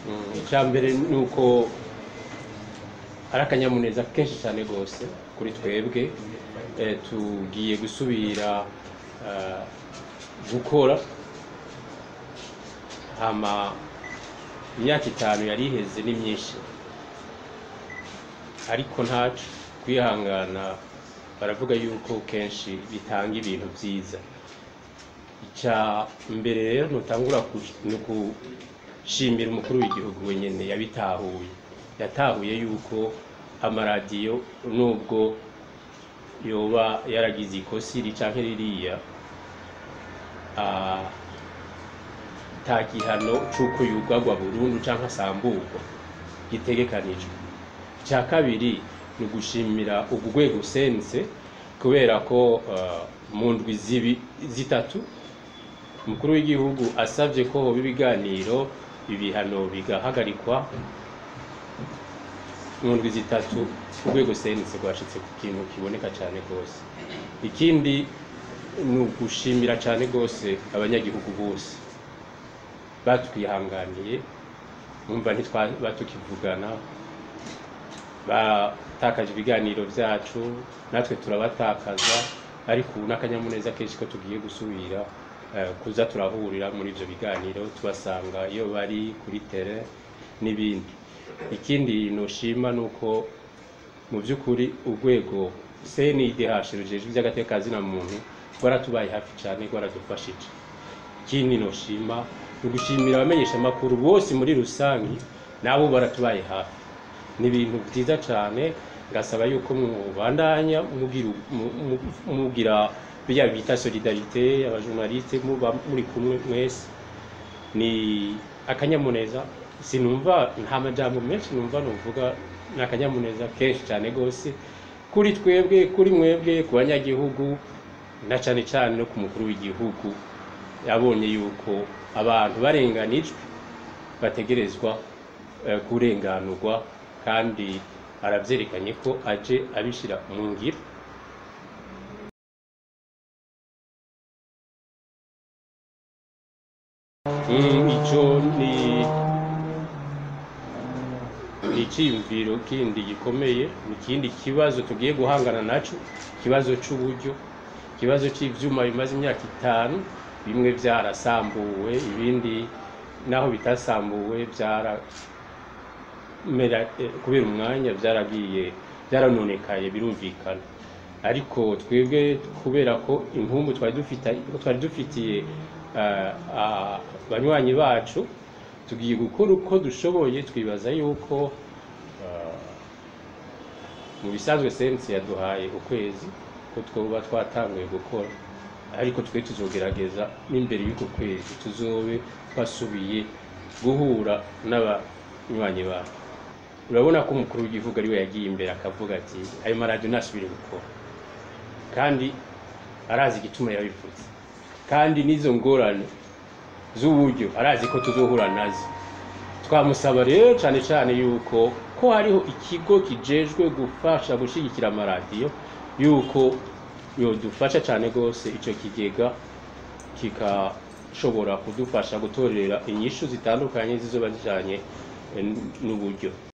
Mm, icya mbere ni uko ari akanyamuneza kenshi cyane rwose kuri twebwe Eh, tugiye gusubira eh, gukora hama imyaka itanu yari iheze ni myinshi ariko ntacu kwihangana baravuga yuko kenshi bitanga ibintu byiza icya mbere rero ntutangura ku- ni gushimira umukuru w'igihugu wenyine yabitahuye yatahuye yuko amaradiyo nubwo yoba yaragize ikosi iri canke ririya ah, nta gihano c'uko yugagwa burundu canke asamburwa gitegekanijwe icya kabiri ni ugushimira ugu rwego usense kubera ko ah, mu ndwi zibi- zitatu umukuru w'igihugu asabye ko hoba ibiganiro ibihano bigahagarikwa mu ndwi zitatu urwego senise rwashitse ku kintu kiboneka cyane rwose ikindi ni ugushimira cyane rwose abanyagihugu bose batwihanganiye numva ntitwaba tukivugana batakaje ibiganiro byacu natwe turabatakaza ariko ubu n'akanyamuneza kenshi ko tugiye gusubira eh, kuza turahurira muri ibyo biganiro tubasanga iyo bari kuri tere n'ibindi ikindi noshima ni uko mu by'ukuri urwego cndh rujejwe iby'agatekazina muntu rwaratubaye hafi cyane rwaradufashije ikindi noshima ni ugushimira abamenyeshamakuru bose muri rusange nabo baratubaye hafi ni ibintu byiza cyane ngasaba yuko mubandanya mugira mu- mu- mugira bya bita solidarite abajournaliste muba muri kumwe mwese ni akanyamuneza sinumva nta majambo menshi numva nuvuga ni akanyamuneza kenshi cyane rwose kuri twebwe kuri mwebwe ku banyagihugu na cyane cyane no ku mukuru w'igihugu yabonye yuko abantu barenganijwe bategerezwa eh, kurenganurwa kandi arabyerekanye ko aje abishyira mu ngiro Mm, ico ni ni icyiyumviro kindi gikomeye ni ikindi kibazo tugiye guhangana naco ikibazo c'uburyo ikibazo c'ivyuma bimaze imyaka itanu bimwe byarasambuwe ibindi naho bitasambuwe byara mera eh, kubera umwanya byaragiye byaranonekaye birumvikana ariko twebwe kubera ko impumbu twari dufite twari dufitiye eh, ah, banywanyi bacu tugiye gukora uko dushoboye twibaza yuko ah, mu bisanzwe sensi yaduhaye ukwezi ko twoba twatanguye gukora ariko twe tuzogerageza n'imbere y'uko kwezi tuzobe twasubiye guhura n'abanywanyi bacu urabona ko umukuru w'igihugu ari we yagiye imbere akavuga ati ayo maradiyo ntasubire gukora kandi arazi igituma yabivuze kandi n'izo ngorane z'uburyo arazi ko tuzohura nazo twamusaba rero cyane cyane yuko ko hariho ikigo kijejwe gufasha gushyigikira amaradiyo yuko yodufasha cyane rwose icyo kigega kikashobora kudufasha gutorera inyishu zitandukanye zizoba zijyanye eh, n'uburyo